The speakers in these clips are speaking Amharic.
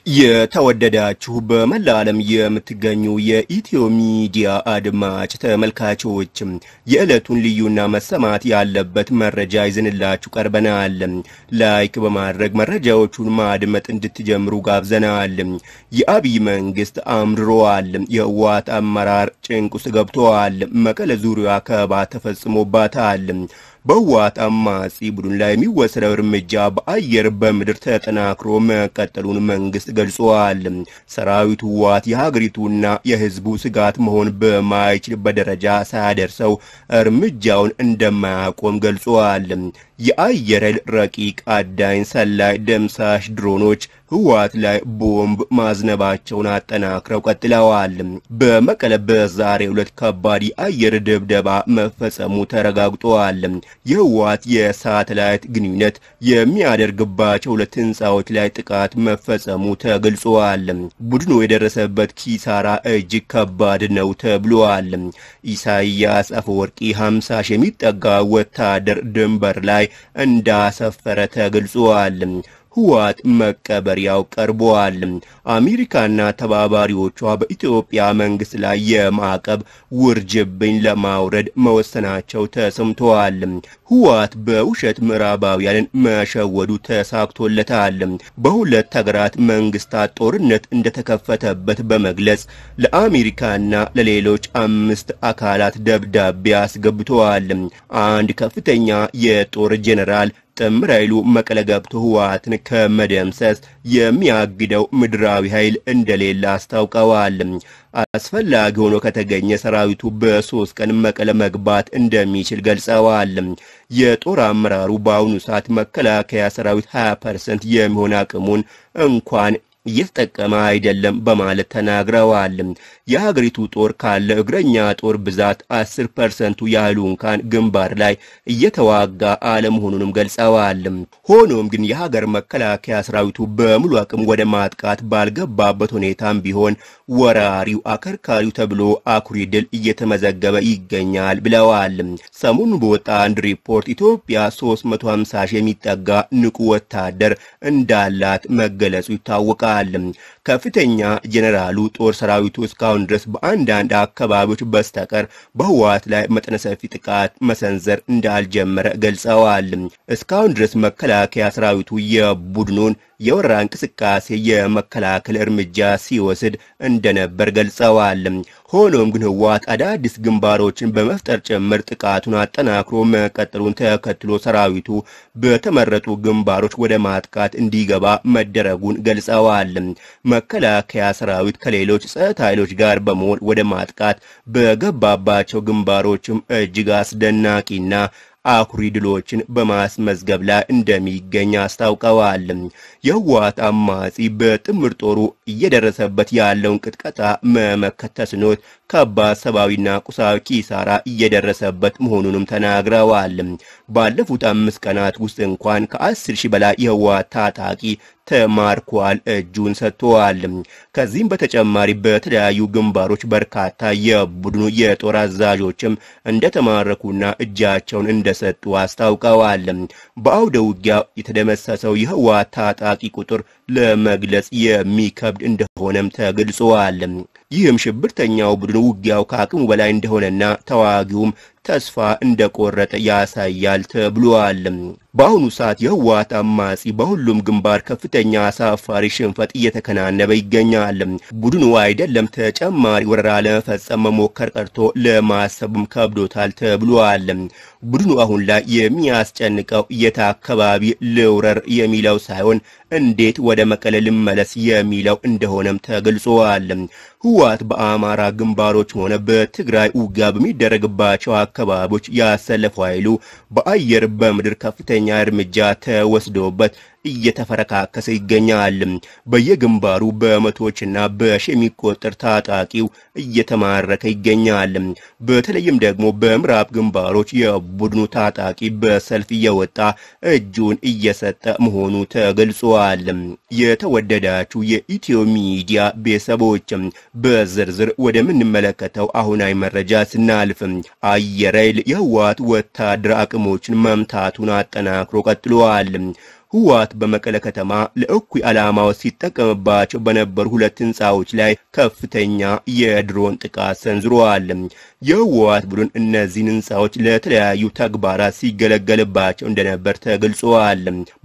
የተወደዳችሁ በመላ ዓለም የምትገኙ የኢትዮ ሚዲያ አድማጭ ተመልካቾች የዕለቱን ልዩና መሰማት ያለበት መረጃ ይዘንላችሁ ቀርበናል። ላይክ በማድረግ መረጃዎቹን ማድመጥ እንድትጀምሩ ጋብዘናል። የአብይ መንግስት አምርሯል። የህወሓት አመራር ጭንቅ ውስጥ ገብተዋል። መቀለ ዙሪያ ከበባ ተፈጽሞባታል። በህወሓት አማጺ ቡድን ላይ የሚወሰደው እርምጃ በአየር በምድር ተጠናክሮ መቀጠሉን መንግስት ገልጿል። ሰራዊቱ ህወሓት የሀገሪቱና የህዝቡ ስጋት መሆን በማይችልበት ደረጃ ሳያደርሰው እርምጃውን እንደማያቆም ገልጿል። የአየር ኃይል ረቂቅ አዳኝ ሰላይ ደምሳሽ ድሮኖች ህወሓት ላይ ቦምብ ማዝነባቸውን አጠናክረው ቀጥለዋል። በመቀለ በዛሬው ዕለት ከባድ የአየር ድብደባ መፈጸሙ ተረጋግጧል። የህወሓት የሳተላይት ግንኙነት የሚያደርግባቸው ሁለት ህንፃዎች ላይ ጥቃት መፈጸሙ ተገልጿል። ቡድኑ የደረሰበት ኪሳራ እጅግ ከባድ ነው ተብሏል። ኢሳያስ አፈወርቂ 50 ሺህ የሚጠጋ ወታደር ድንበር ላይ እንዳሰፈረ ተገልጿል። ህወሓት መቀበሪያው ቀርበዋል። አሜሪካና ተባባሪዎቿ በኢትዮጵያ መንግስት ላይ የማዕቀብ ውርጅብኝ ለማውረድ መወሰናቸው ተሰምተዋል። ህወሓት በውሸት ምዕራባውያንን መሸወዱ ተሳክቶለታል። በሁለት ሀገራት መንግስታት ጦርነት እንደተከፈተበት በመግለጽ ለአሜሪካና ለሌሎች አምስት አካላት ደብዳቤ አስገብተዋል። አንድ ከፍተኛ የጦር ጄኔራል ጥምር ኃይሉ መቀለ ገብቶ ህወሓትን ከመደምሰስ የሚያግደው ምድራዊ ኃይል እንደሌለ አስታውቀዋል። አስፈላጊ ሆኖ ከተገኘ ሰራዊቱ በሶስት ቀን መቀለ መግባት እንደሚችል ገልጸዋል። የጦር አመራሩ በአሁኑ ሰዓት መከላከያ ሰራዊት 20 ፐርሰንት የሚሆን አቅሙን እንኳን እየተጠቀመ አይደለም በማለት ተናግረዋል። የሀገሪቱ ጦር ካለ እግረኛ ጦር ብዛት 10 ፐርሰንቱ ያህሉ እንኳን ግንባር ላይ እየተዋጋ አለመሆኑንም ገልጸዋል። ሆኖም ግን የሀገር መከላከያ ሰራዊቱ በሙሉ አቅም ወደ ማጥቃት ባልገባበት ሁኔታም ቢሆን ወራሪው አከርካሪው ተብሎ አኩሪ ድል እየተመዘገበ ይገኛል ብለዋል። ሰሞኑን በወጣ አንድ ሪፖርት ኢትዮጵያ 350 ሺህ የሚጠጋ ንቁ ወታደር እንዳላት መገለጹ ይታወቃል። ከፍተኛ ጄኔራሉ ጦር ሰራዊቱ እስካሁን ድረስ በአንዳንድ አካባቢዎች በስተቀር በህወሓት ላይ መጠነ ሰፊ ጥቃት መሰንዘር እንዳልጀመረ ገልጸዋል። እስካሁን ድረስ መከላከያ ሰራዊቱ የቡድኑን የወረራ እንቅስቃሴ የመከላከል እርምጃ ሲወስድ እንደነበር ገልጸዋል። ሆኖም ግን ህወሓት አዳዲስ ግንባሮችን በመፍጠር ጭምር ጥቃቱን አጠናክሮ መቀጠሉን ተከትሎ ሰራዊቱ በተመረጡ ግንባሮች ወደ ማጥቃት እንዲገባ መደረጉን ገልጸዋል። መከላከያ ሰራዊት ከሌሎች ጸጥታ ኃይሎች ጋር በመሆን ወደ ማጥቃት በገባባቸው ግንባሮችም እጅግ አስደናቂና አኩሪ ድሎችን በማስመዝገብ ላይ እንደሚገኝ አስታውቀዋል። የህወሓት አማጺ በጥምር ጦሩ እየደረሰበት ያለውን ቅጥቀጣ መመከት ተስኖት ከባድ ሰብአዊና ቁሳዊ ኪሳራ እየደረሰበት መሆኑንም ተናግረዋል። ባለፉት አምስት ቀናት ውስጥ እንኳን ከአስር ሺህ በላይ የህወሓት ታጣቂ ተማርኳል፣ እጁን ሰጥተዋል። ከዚህም በተጨማሪ በተለያዩ ግንባሮች በርካታ የቡድኑ የጦር አዛዦችም እንደተማረኩና እጃቸውን እንደሰጡ አስታውቀዋል። በአውደ ውጊያ የተደመሰሰው የህወሓት ታጣቂ ቁጥር ለመግለጽ የሚከብድ እንደሆነም ተገልጿል። ይህም ሽብርተኛው ቡድን ውጊያው ከአቅሙ በላይ እንደሆነና ተዋጊውም ተስፋ እንደቆረጠ ያሳያል ተብሏል። በአሁኑ ሰዓት የህወሓት አማጺ በሁሉም ግንባር ከፍተኛ አሳፋሪ ሽንፈት እየተከናነበ ይገኛል። ቡድኑ አይደለም ተጨማሪ ወረራ ለመፈጸም መሞከር ቀርቶ ለማሰብም ከብዶታል ተብሏል። ቡድኑ አሁን ላይ የሚያስጨንቀው የት አካባቢ ልውረር የሚለው ሳይሆን እንዴት ወደ መቀለ ልመለስ የሚለው እንደሆነም ተገልጿል። ህወሓት በአማራ ግንባሮች ሆነ በትግራይ ውጊያ በሚደረግባቸው አካባቢዎች ያሰለፈው ኃይሉ በአየር በምድር ከፍተኛ እርምጃ ተወስዶበት እየተፈረካከሰ ይገኛል። በየግንባሩ በመቶዎችና በሺ የሚቆጠር ታጣቂው እየተማረከ ይገኛል። በተለይም ደግሞ በምዕራብ ግንባሮች የቡድኑ ታጣቂ በሰልፍ እየወጣ እጁን እየሰጠ መሆኑ ተገልጿል። የተወደዳችሁ የኢትዮ ሚዲያ ቤተሰቦች በዝርዝር ወደምንመለከተው አሁናዊ መረጃ ስናልፍ አየር ኃይል የህወሓት ወታደር አቅሞችን መምታቱን አጠናክሮ ቀጥሏል። ህወሓት በመቀለ ከተማ ለእኩይ ዓላማዎች ሲጠቀምባቸው በነበሩ ሁለት ህንፃዎች ላይ ከፍተኛ የድሮን ጥቃት ሰንዝረዋል። የህወሓት ቡድን እነዚህን ህንፃዎች ለተለያዩ ተግባራት ሲገለገልባቸው እንደነበር ተገልጸዋል።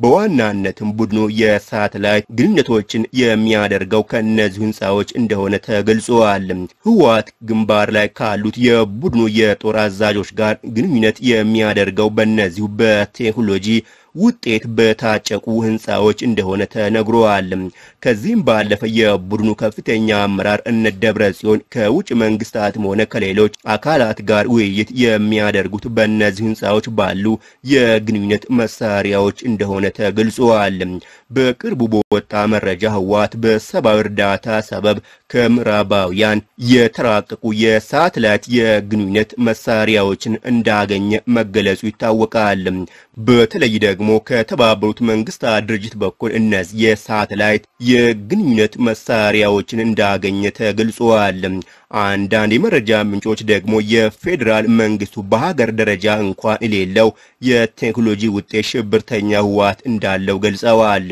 በዋናነትም ቡድኑ የሳተላይት ግንኙነቶችን የሚያደርገው ከእነዚሁ ህንፃዎች እንደሆነ ተገልጸዋል። ህወሓት ግንባር ላይ ካሉት የቡድኑ የጦር አዛዦች ጋር ግንኙነት የሚያደርገው በእነዚሁ በቴክኖሎጂ ውጤት በታጨቁ ህንፃዎች እንደሆነ ተነግሯል። ከዚህም ባለፈ የቡድኑ ከፍተኛ አመራር እነ ደብረ ጽዮን ከውጭ መንግስታትም ሆነ ከሌሎች አካላት ጋር ውይይት የሚያደርጉት በእነዚህ ህንፃዎች ባሉ የግንኙነት መሳሪያዎች እንደሆነ ተገልጿል። በቅርቡ በወጣ መረጃ ህወሓት በሰብአዊ እርዳታ ሰበብ ከምዕራባውያን የተራቀቁ የሳተላይት የግንኙነት መሳሪያዎችን እንዳገኘ መገለጹ ይታወቃል። በተለይ ደግሞ ከተባበሩት መንግስታት ድርጅት በኩል እነዚህ የሳተላይት የግንኙነት መሳሪያዎችን እንዳገኘ ተገልጿል። አንዳንድ የመረጃ ምንጮች ደግሞ የፌዴራል መንግስቱ በሀገር ደረጃ እንኳን የሌለው የቴክኖሎጂ ውጤት ሽብርተኛ ህወሓት እንዳለው ገልጸዋል።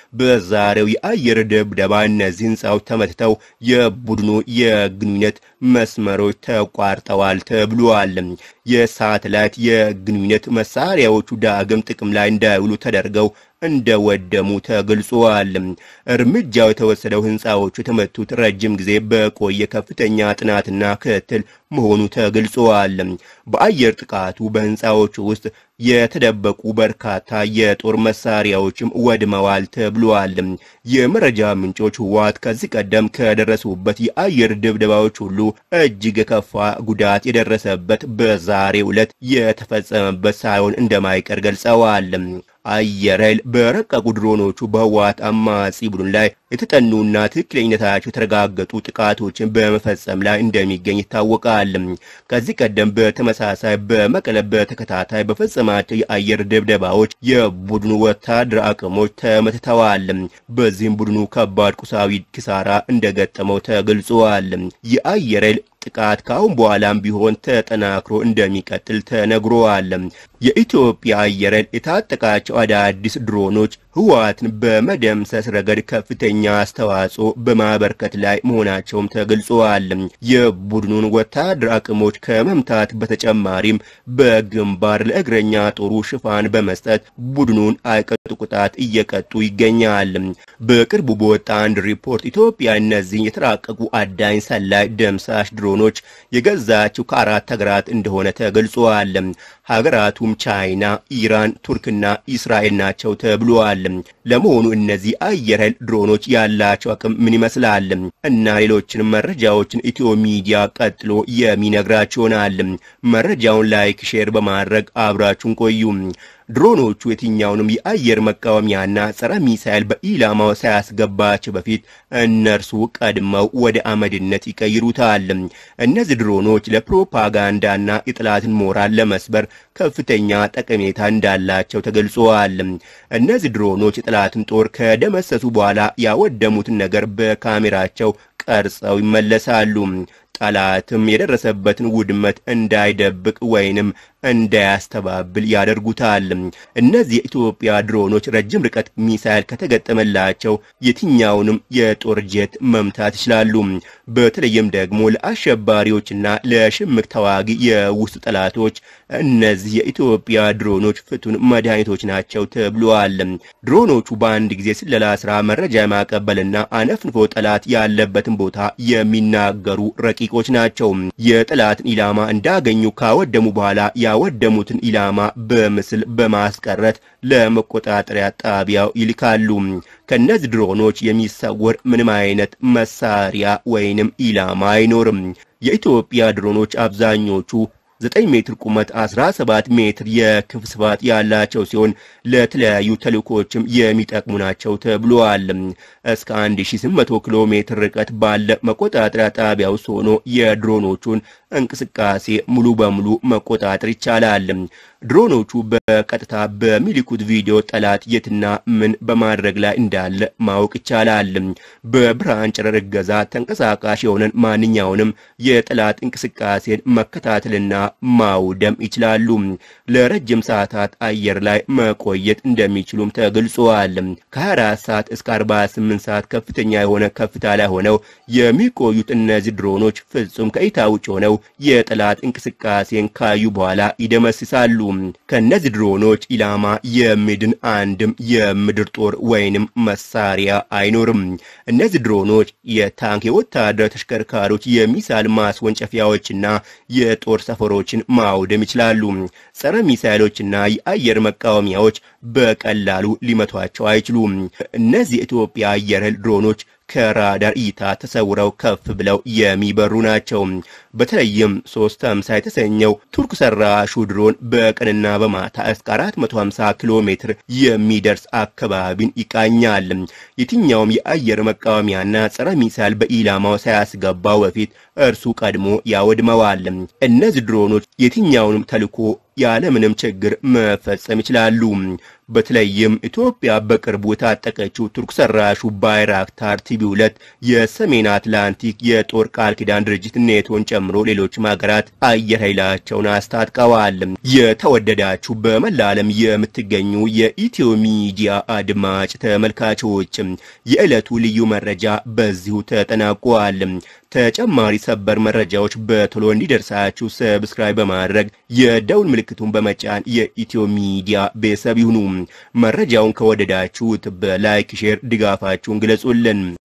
በዛሬው የአየር ድብደባ እነዚህ ህንፃዎች ተመትተው የቡድኑ የግንኙነት መስመሮች ተቋርጠዋል ተብሏል። የሳተላይት የግንኙነት መሳሪያዎቹ ዳግም ጥቅም ላይ እንዳይውሉ ተደርገው እንደወደሙ ተገልጿል። እርምጃው የተወሰደው ህንፃዎቹ የተመቱት ረጅም ጊዜ በቆየ ከፍተኛ ጥናትና ክትትል መሆኑ ተገልጿል። በአየር ጥቃቱ በህንፃዎቹ ውስጥ የተደበቁ በርካታ የጦር መሳሪያዎችም ወድመዋል ተብሏል። የመረጃ ምንጮች ህወሓት ከዚህ ቀደም ከደረሱበት የአየር ድብደባዎች ሁሉ እጅግ የከፋ ጉዳት የደረሰበት በዛሬው ዕለት የተፈጸመበት ሳይሆን እንደማይቀር ገልጸዋል። አየር ኃይል በረቀቁ ድሮኖቹ በህወሓት አማጺ ቡድን ላይ የተጠኑና ትክክለኝነታቸው የተረጋገጡ ጥቃቶችን በመፈጸም ላይ እንደሚገኝ ይታወቃል። ከዚህ ቀደም በተመሳሳይ በመቀለ በተከታታይ በፈጸማቸው የአየር ድብደባዎች የቡድኑ ወታደር አቅሞች ተመትተዋል። በዚህም ቡድኑ ከባድ ቁሳዊ ኪሳራ እንደገጠመው ተገልጿል። የአየር ኃይል ጥቃት ከአሁን በኋላም ቢሆን ተጠናክሮ እንደሚቀጥል ተነግሯል። የኢትዮጵያ አየር ኃይል የታጠቃቸው አዳዲስ ድሮኖች ህወሓትን በመደምሰስ ረገድ ከፍተኛ አስተዋጽኦ በማበርከት ላይ መሆናቸውም ተገልጿል። የቡድኑን ወታደር አቅሞች ከመምታት በተጨማሪም በግንባር ለእግረኛ ጦሩ ሽፋን በመስጠት ቡድኑን አይቀጡ ቅጣት እየቀጡ ይገኛል። በቅርቡ በወጣ አንድ ሪፖርት ኢትዮጵያ እነዚህን የተራቀቁ አዳኝ ሰላይ ደምሳሽ ድሮኖች የገዛችው ከአራት ሀገራት እንደሆነ ተገልጿል። ሀገራቱም ቻይና፣ ኢራን፣ ቱርክና እስራኤል ናቸው ተብሏል። ለመሆኑ እነዚህ አየር ኃይል ድሮኖች ያላቸው አቅም ምን ይመስላል? እና ሌሎችንም መረጃዎችን ኢትዮ ሚዲያ ቀጥሎ የሚነግራችሁ ይሆናል። መረጃውን ላይክ፣ ሼር በማድረግ አብራችሁን ቆዩ። ድሮኖቹ የትኛውንም የአየር መቃወሚያና ጸረ ሚሳይል በኢላማው ሳያስገባቸው በፊት እነርሱ ቀድመው ወደ አመድነት ይቀይሩታል። እነዚህ ድሮኖች ለፕሮፓጋንዳና የጠላትን ሞራል ለመስበር ከፍተኛ ጠቀሜታ እንዳላቸው ተገልጸዋል። እነዚህ ድሮኖች የጠላትን ጦር ከደመሰሱ በኋላ ያወደሙትን ነገር በካሜራቸው ቀርጸው ይመለሳሉ። ጠላትም የደረሰበትን ውድመት እንዳይደብቅ ወይንም እንዳያስተባብል ያደርጉታል። እነዚህ የኢትዮጵያ ድሮኖች ረጅም ርቀት ሚሳይል ከተገጠመላቸው የትኛውንም የጦር ጄት መምታት ይችላሉ። በተለይም ደግሞ ለአሸባሪዎችና ለሽምቅ ተዋጊ የውስጥ ጠላቶች እነዚህ የኢትዮጵያ ድሮኖች ፍቱን መድኃኒቶች ናቸው ተብለዋል። ድሮኖቹ በአንድ ጊዜ ስለላ ስራ መረጃ የማቀበልና አነፍንፎ ጠላት ያለበትን ቦታ የሚናገሩ ረቂቆች ናቸው። የጠላትን ኢላማ እንዳገኙ ካወደሙ በኋላ ያወደሙትን ኢላማ በምስል በማስቀረት ለመቆጣጠሪያ ጣቢያው ይልካሉ። ከነዚህ ድሮኖች የሚሰወር ምንም አይነት መሳሪያ ወይንም ኢላማ አይኖርም። የኢትዮጵያ ድሮኖች አብዛኞቹ 9 ሜትር ቁመት 17 ሜትር የክፍ ስፋት ያላቸው ሲሆን ለተለያዩ ተልእኮችም የሚጠቅሙ ናቸው ተብሏል። እስከ 1800 ኪሎ ሜትር ርቀት ባለ መቆጣጠሪያ ጣቢያ ውስጥ ሆኖ የድሮኖቹን እንቅስቃሴ ሙሉ በሙሉ መቆጣጠር ይቻላል። ድሮኖቹ በቀጥታ በሚልኩት ቪዲዮ ጠላት የትና ምን በማድረግ ላይ እንዳለ ማወቅ ይቻላል። በብርሃን ጨረር እገዛ ተንቀሳቃሽ የሆነን ማንኛውንም የጠላት እንቅስቃሴን መከታተልና ማውደም ይችላሉ። ለረጅም ሰዓታት አየር ላይ መቆየት እንደሚችሉም ተገልጿል። ከ24 ሰዓት እስከ 48 ሰዓት ከፍተኛ የሆነ ከፍታ ላይ ሆነው የሚቆዩት እነዚህ ድሮኖች ፍጹም ከእይታ ውጭ ሆነው የጠላት እንቅስቃሴን ካዩ በኋላ ይደመስሳሉ። ከነዚህ ድሮኖች ኢላማ የሚድን አንድም የምድር ጦር ወይንም መሳሪያ አይኖርም። እነዚህ ድሮኖች የታንክ የወታደር ተሽከርካሪዎች፣ የሚሳይል ማስወንጨፊያዎችና የጦር ሰፈሮችን ማውደም ይችላሉ። ጸረ ሚሳይሎችና የአየር መቃወሚያዎች በቀላሉ ሊመቷቸው አይችሉም። እነዚህ የኢትዮጵያ አየር ኃይል ድሮኖች ከራዳር እይታ ተሰውረው ከፍ ብለው የሚበሩ ናቸው። በተለይም ሶስት ሃምሳ የተሰኘው ቱርክ ሰራሹ ድሮን በቀንና በማታ እስከ 450 ኪሎ ሜትር የሚደርስ አካባቢን ይቃኛል። የትኛውም የአየር መቃወሚያና ጸረ ሚሳይል በኢላማው ሳያስገባው በፊት እርሱ ቀድሞ ያወድመዋል። እነዚህ ድሮኖች የትኛውንም ተልዕኮ ያለምንም ችግር መፈጸም ይችላሉ። በተለይም ኢትዮጵያ በቅርቡ የታጠቀችው ቱርክ ሰራሹ ባይራክታር ቲቪ ሁለት የሰሜን አትላንቲክ የጦር ቃል ኪዳን ድርጅት ኔቶን ጨምሮ ሌሎችም ሀገራት አየር ኃይላቸውን አስታጥቀዋል። የተወደዳችሁ በመላ ዓለም የምትገኙ የኢትዮ ሚዲያ አድማጭ ተመልካቾች የዕለቱ ልዩ መረጃ በዚሁ ተጠናቋል። ተጨማሪ ሰበር መረጃዎች በቶሎ እንዲደርሳችሁ ሰብስክራይብ በማድረግ የደውል ምልክቱን በመጫን የኢትዮ ሚዲያ ቤተሰብ ይሁኑ። መረጃውን ከወደዳችሁት በላይክ ሼር ድጋፋችሁን ግለጹልን።